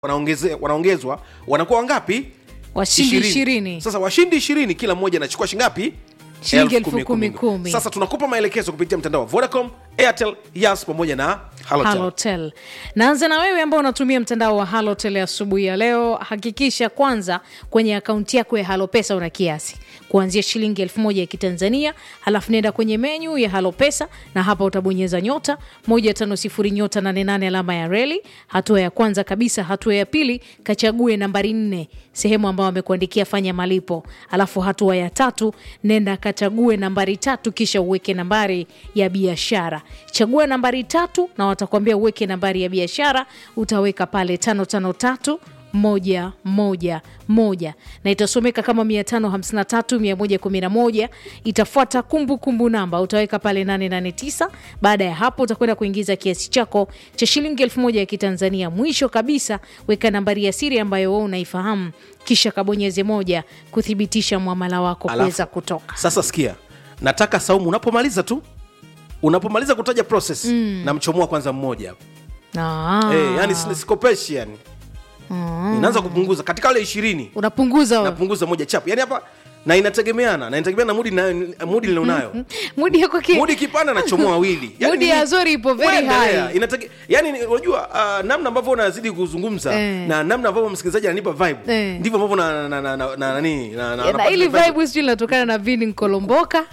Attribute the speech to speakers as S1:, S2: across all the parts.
S1: wanaongeze- wanaongezwa wanakuwa wangapi
S2: washindi
S1: Ishirini.
S2: ishirini
S1: sasa washindi ishirini kila mmoja anachukua shingapi
S2: Shilingi
S1: Elfu
S2: elfu kumi kumi.
S1: sasa tunakupa maelekezo kupitia mtandao wa vodacom airtel yas pamoja na halotel
S2: halotel naanza na wewe ambao unatumia mtandao wa halotel asubuhi ya leo hakikisha kwanza kwenye akaunti yako ya halopesa una kiasi kuanzia shilingi elfu moja ya kitanzania halafu nenda kwenye menyu ya halopesa na hapa utabonyeza nyota 150 nyota 88 alama ya reli hatua ya kwanza kabisa hatua ya pili kachague nambari nne sehemu ambayo amekuandikia fanya malipo alafu hatua ya tatu nenda kachague nambari tatu kisha uweke nambari ya biashara chagua nambari tatu na watakwambia uweke nambari ya biashara utaweka pale tano tano tatu moja moja moja na itasomeka kama 553 111 itafuata kumbukumbu namba utaweka pale 889 baada ya hapo utakwenda kuingiza kiasi chako cha shilingi elfu moja ya kitanzania mwisho kabisa weka nambari ya siri ambayo wewe unaifahamu kisha kabonyeze moja kuthibitisha mwamala wako
S1: Alafu,
S2: kuweza kutoka
S1: sasa sikia nataka saumu unapomaliza tu unapomaliza kutaja process mm. namchomoa kwanza mmoja hapo
S2: Ah.
S1: Eh, yani si- sikopeshi yani inaanza kupunguza katika wale ishirini
S2: unapunguza
S1: napunguza moja chapu yani hapa na inategemeana na inategemeana na mudi na mudi nilionayo
S2: mudi yako ki-
S1: mudi kipanda nachomoa wawili
S2: Mudi ya Zori ipo very
S1: Waendelea.
S2: high.
S1: Inatege- yani ni- unajua uh, namna ambavyo unazidi kuzungumza
S2: Eh.
S1: na namna ambavyo msikilizaji ananipa vibe
S2: Eh.
S1: ndivyo ambavyo na na na na na nani na, na,
S2: na
S1: napata
S2: ili
S1: vibe.
S2: vibe sijui linatokana na vini nkolomboka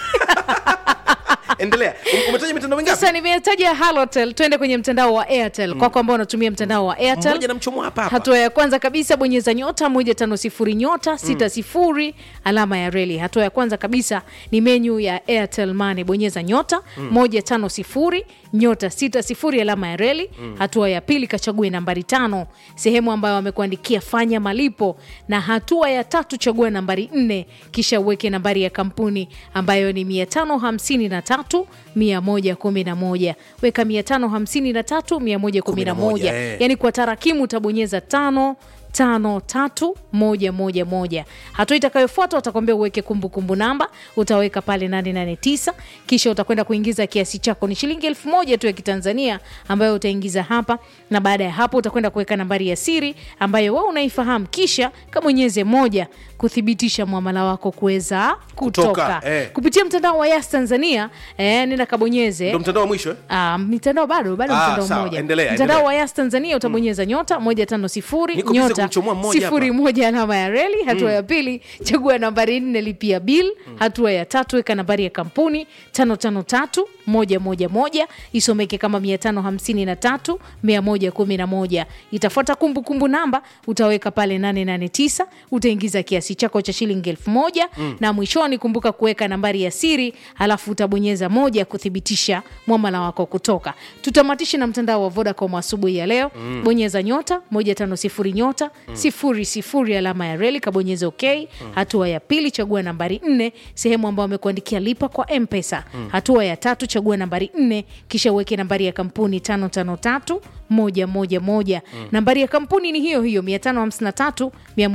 S1: endelea Um- umetaja mitandao mingapi
S2: sasa nimetaja halotel twende kwenye mtandao wa airtel kwako ambao unatumia mtandao wa
S1: mmoja
S2: airtel
S1: namchomoa hapa hapa
S2: hatua ya kwanza kabisa bonyeza nyota moja tano sifuri nyota sita sifuri alama ya reli hatua ya kwanza kabisa ni menyu ya airtel money bonyeza nyota moja tano sifuri nyota sita sifuri alama ya reli hatua ya pili kachague nambari tano sehemu ambayo wamekuandikia fanya malipo na hatua ya tatu chagua nambari nne kisha uweke nambari ya kampuni ambayo ni mia tano hamsini na tatu mia moja kumi na moja weka mia tano hamsini na tatu mia moja kumi na moja
S1: eh.
S2: yani kwa tarakimu utabonyeza tano tano tatu moja moja moja hatua itakayofuata utakwambia uweke kumbukumbu namba utaweka pale 889 kisha utakwenda kuingiza kiasi chako ni shilingi elfu moja tu ya kitanzania ambayo utaingiza hapa na baada ya hapo utakwenda kuweka nambari ya siri ambayo wewe unaifahamu kisha kabonyeze moja kuthibitisha mwamala wako kuweza kutoka,
S1: Kutoka, eh.
S2: kupitia mtandao wa yas tanzania eh, nenda kabonyeze
S1: ndo mtandao wa mwisho eh?
S2: Ah, mitandao bado bado
S1: Ah,
S2: mtandao
S1: sawa,
S2: mmoja
S1: endelea,
S2: mtandao
S1: endelea.
S2: wa yas tanzania utabonyeza nyota moja tano sifuri
S1: Niko busy
S2: nyota
S1: kumchomoa mmoja
S2: sifuri
S1: hapa.
S2: moja alama ya reli hatua ya pili chagua nambari nne lipia bil hatua ya tatu weka nambari ya kampuni tano tano tatu moja moja moja isomeke kama mia tano hamsini na tatu mia moja kumi na moja itafuata kumbukumbu namba utaweka pale 889 utaingiza kiasi chako cha shilingi elfu moja na mwishoni kumbuka kuweka nambari ya siri halafu utabonyeza moja kuthibitisha mwamala wako kutoka tutamatishe na mtandao wa vodacom asubuhi ya leo bonyeza nyota 150 nyota sifuri sifuri alama ya reli kabonyeza ok hatua ya pili chagua nambari nne sehemu ambayo amekuandikia lipa kwa mpesa hatua ya tatu chagua nambari nne kisha uweke nambari ya kampuni 553 moja moja moja nambari ya kampuni ni hiyo hiyo 553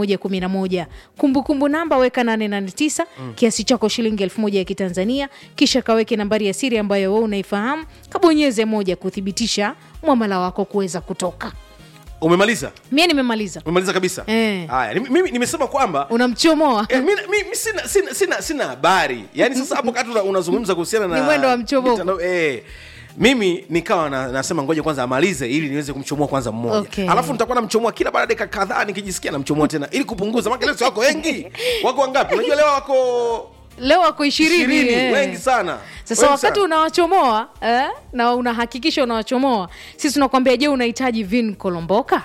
S2: 111 kumbukumbu namba weka 889 kiasi chako shilingi elfu moja ya kitanzania kisha kaweke nambari ya siri ambayo wewe unaifahamu kabonyeze moja kuthibitisha mwamala wako kuweza kutoka
S1: umemaliza
S2: mie nimemaliza
S1: umemaliza kabisa
S2: Eh.
S1: haya ni- mimi nimesema kwamba
S2: unamchomoa
S1: Eh, mi, mi, mi sina, sina, sina, sina habari yaani sasa hapo kati una- unazungumza kuhusiana na
S2: Ni mwendo wa mchomoko.
S1: mitandao- eh, mimi nikawa na, nasema ngoja kwanza amalize ili niweze kumchomoa kwanza mmoja
S2: Okay.
S1: alafu nitakuwa namchomoa kila baada ya dakika kadhaa nikijisikia namchomoa tena ili kupunguza maana leo si wako wengi wako wangapi unajua leo wako
S2: leo wako ishirini
S1: ishirini
S2: eh.
S1: wengi sana
S2: sasa
S1: Wengi
S2: wakati
S1: sana.
S2: unawachomoa eh, na unahakikisha unawachomoa sisi tunakwambia je unahitaji vin kolomboka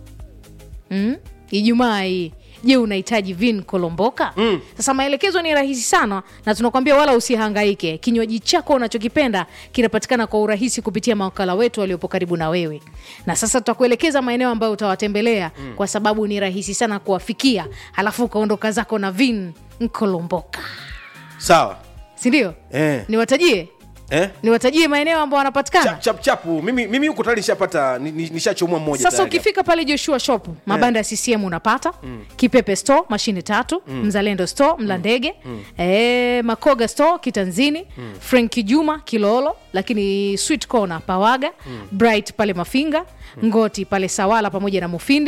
S2: mm? ijumaa hii je unahitaji vin kolomboka mm. sasa maelekezo ni rahisi sana na tunakwambia wala usihangaike kinywaji chako unachokipenda kinapatikana kwa urahisi kupitia mawakala wetu waliopo karibu na wewe na sasa tutakuelekeza maeneo ambayo utawatembelea mm. kwa sababu ni rahisi sana kuwafikia halafu ukaondoka zako na vin kolomboka
S1: sawa
S2: sindio
S1: eh.
S2: niwatajie
S1: eh?
S2: niwatajie maeneo ambao wanapatikana
S1: chap, chap, chapu mimi mimi huko tayari nishapata ni- ni- nishachomoa mmoja
S2: sasa
S1: tayari
S2: ukifika pale joshua shop mabanda ya ccm unapata kipepe store mashine tatu mzalendo store mlandege eh, makoga store kitanzini franki juma kilolo lakini sweet corner pawaga bright pale mafinga ngoti pale sawala pamoja na mufindi